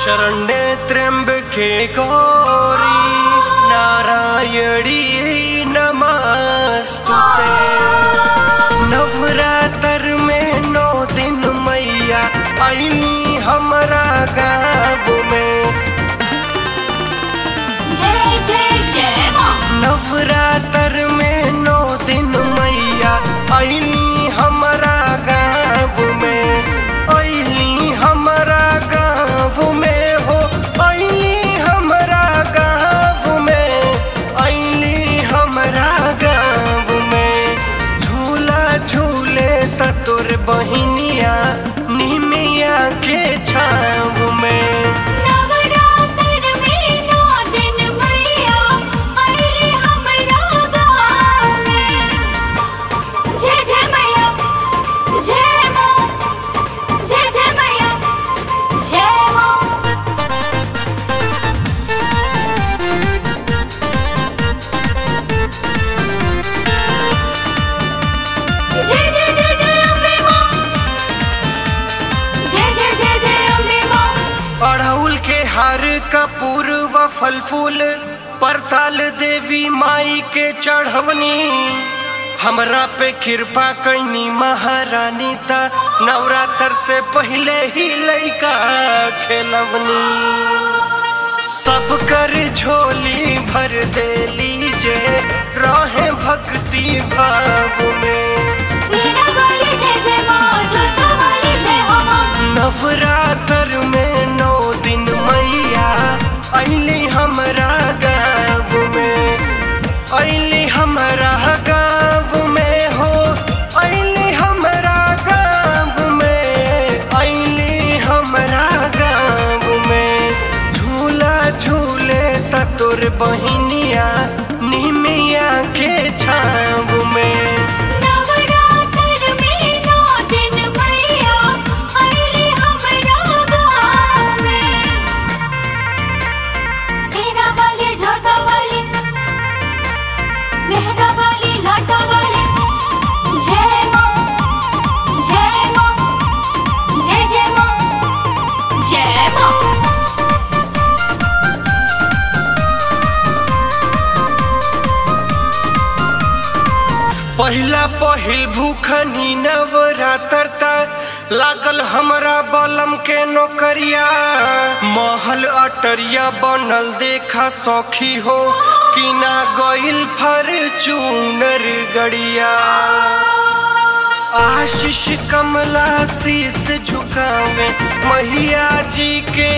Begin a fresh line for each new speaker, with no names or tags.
शरण्ये त्र्यम्बके गौरी नारायणी नमस्तुते नवरात्र में नौ दिन मैया अली हमरा गाँव में
जय जय जय माँ
नवरात्र में नौ दिन मैया अली हमरा गाँव में अली हमरा गाँव में हो अली हमरा गाँव में अली हमरा गाँव में झूला झूले सतुर बहिनिया निमिया के छाव में
नवरात्र में नौ दिन मैया अइली हमरा गाँव में जय जय मैया जय माँ जय जय मैया जय माँ जय जय जय जय अम्बे माँ जय जय जय जय अम्बे माँ
अड़हुल के हार कपूर व फल फूल परसाल देवी माई के चढ़वनी हमरा पे कृपा कैनी महारानी ता नवरात्र से पहले ही लैका खेलवनी सब कर झोली भर दे लीजे रहे भक्ति भाव में
सीना वाली जय जय माँ जोता वाली जय हो माँ
नवरात्र में नौ दिन मैया अली हमरा गाँव में अली हमरा गाँव में हो अली हमरा गाँव में अली हमरा गाँव में झूला झूले सतुर बहिनिया निमिया के छाव में
नवरात्र में नौ दिन मैया अइली हमरा गाँव में सीना वाली जोता वाली मेहरा वाली लाटा वाली जय माँ जय माँ जय जय माँ जय माँ
पहिला पहिल भूखनी नवरात्र ता लागल हमरा बलम के नौकरिया महल अटरिया बनल देखा सौखी हो किना गइल फॉर्च्यूनर गड़िया आशीष कमला शीस झुकावे मैया जी के